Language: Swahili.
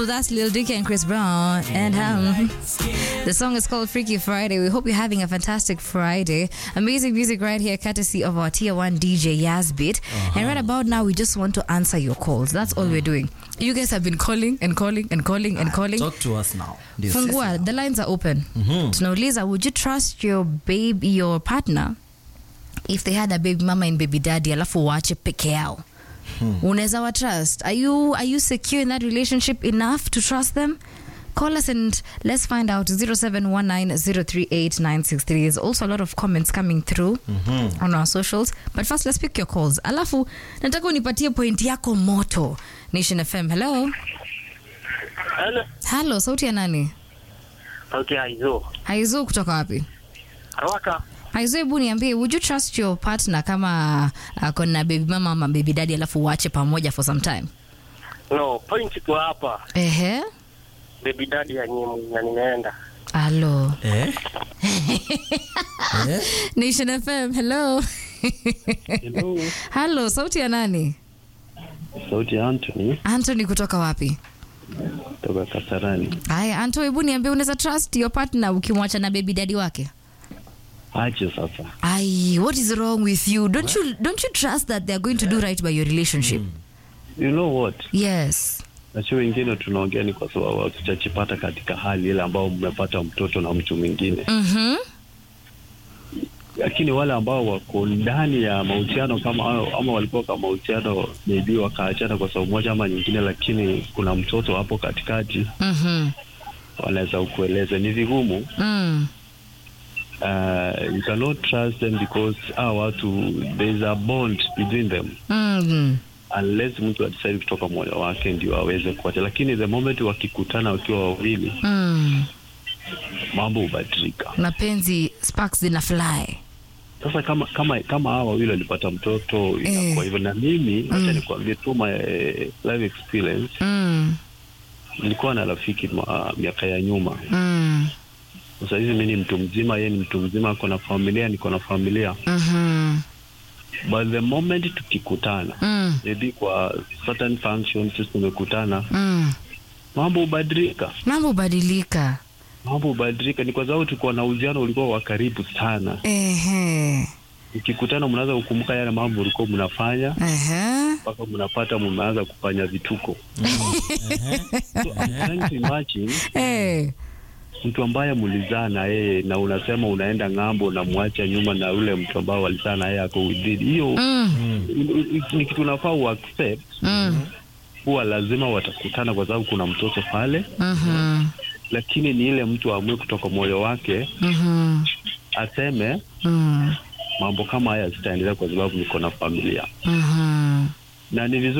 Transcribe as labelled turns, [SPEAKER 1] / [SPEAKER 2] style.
[SPEAKER 1] Ooh, that's Lil Dicky and Chris Brown. And um, the song is called Freaky Friday. We hope you're having a fantastic Friday. Amazing music right here, courtesy of our tier one DJ Yazbit. And right about now, we just want to answer your calls. That's all we're doing. You guys have been calling and calling and calling and calling.
[SPEAKER 2] Talk to us now. Ndio
[SPEAKER 1] Fungua, the lines are open. Tunauliza, would you trust your baby, your partner if they had a baby mama and baby daddy alafu waache peke yao? Unaweza wa trust? Are you are you secure in that relationship enough to trust them? Call us and let's find out 0719038963. There's also a lot of comments coming through on our socials. But first let's pick your calls. Alafu nataka unipatie point yako moto. Nation FM. Hello.
[SPEAKER 3] Hello.
[SPEAKER 1] Hello, sauti ya nani?
[SPEAKER 3] Okay, aizo.
[SPEAKER 1] Haizu kutoka wapi?
[SPEAKER 3] Haraka.
[SPEAKER 1] Haizu, hebu niambie, would you trust your partner kama ako na baby mama ama baby daddy alafu uache pamoja for some time?
[SPEAKER 3] No, point iko hapa.
[SPEAKER 1] Ehe.
[SPEAKER 3] Baby daddy ya nyimu na nimeenda.
[SPEAKER 1] Alo.
[SPEAKER 2] Eh? eh?
[SPEAKER 1] Nation FM, hello.
[SPEAKER 4] Hello,
[SPEAKER 1] Hello, sauti ya nani?
[SPEAKER 4] sauti ya Anthony
[SPEAKER 1] Anthony kutoka wapi?
[SPEAKER 4] kutoka Kasarani.
[SPEAKER 1] Haya, Anto, hebu niambie unaweza trust your partner ukimwacha na baby daddy wake?
[SPEAKER 4] Aje sasa,
[SPEAKER 1] Ai, what is wrong with you? Don't you don't you trust that they are going to do right by your relationship?
[SPEAKER 4] you know what,
[SPEAKER 1] Yes.
[SPEAKER 4] na sio wengine tunaongea ni kwa sababu hatujajipata katika hali ile ambao mmepata mtoto na mtu mwingine,
[SPEAKER 1] Mhm.
[SPEAKER 4] lakini wale ambao wako ndani ya mahusiano kama hayo ama walikuwa kwa mahusiano maybe wakaachana kwa sababu moja ama nyingine, lakini kuna mtoto hapo katikati,
[SPEAKER 1] Mhm.
[SPEAKER 4] wanaweza kueleza ni vigumu.
[SPEAKER 1] Mm.
[SPEAKER 4] Uh, you cannot trust them because hawa watu there is a bond between them
[SPEAKER 1] Mm.
[SPEAKER 4] unless mtu adecide kutoka moyo wake ndio aweze kuacha, lakini the moment wakikutana wakiwa wawili,
[SPEAKER 1] Mm.
[SPEAKER 4] mambo hubadilika.
[SPEAKER 1] Mapenzi sparks zina fly.
[SPEAKER 4] Sasa kama kama kama hawa wawili walipata mtoto inakuwa hivyo, na mimi acha nikwambie tu my eh, life experience.
[SPEAKER 1] Mm.
[SPEAKER 4] Nilikuwa na rafiki ma- miaka ya nyuma.
[SPEAKER 1] Mm.
[SPEAKER 4] Sasa hizi mimi ni mtu mzima, yeye ni mtu mzima, ako na familia, niko na familia,
[SPEAKER 1] Mhm.
[SPEAKER 4] but the moment tukikutana
[SPEAKER 1] Mm.
[SPEAKER 4] maybe kwa certain functions sisi tumekutana,
[SPEAKER 1] Mm.
[SPEAKER 4] mambo hubadilika.
[SPEAKER 1] Mambo hubadilika.
[SPEAKER 4] mambo hubadilika, ni kwa sababu tulikuwa na uhusiano ulikuwa wa karibu sana.
[SPEAKER 1] Ehe.
[SPEAKER 4] Ukikutana mnaweza kukumbuka yale mambo ulikuwa mnafanya
[SPEAKER 1] Ehe.
[SPEAKER 4] mpaka mnapata mmeanza kufanya vituko. So, I'm trying to imagine
[SPEAKER 1] Eh.
[SPEAKER 4] mtu ambaye mulizaa na yeye na unasema unaenda ng'ambo unamwacha nyuma na ule mtu ambao walizaa na yeye ako within hiyo
[SPEAKER 1] Mm.
[SPEAKER 4] i- i- ni kitu unafaa uaccept
[SPEAKER 1] Mm.
[SPEAKER 4] huwa lazima watakutana kwa sababu kuna mtoto pale,
[SPEAKER 1] Mhm.
[SPEAKER 4] lakini ni ile mtu aamue kutoka moyo wake
[SPEAKER 1] Mhm.
[SPEAKER 4] aseme
[SPEAKER 1] Mm.
[SPEAKER 4] mambo kama haya zitaendelea kwa sababu niko na familia
[SPEAKER 1] Mhm.
[SPEAKER 4] na ni vizuri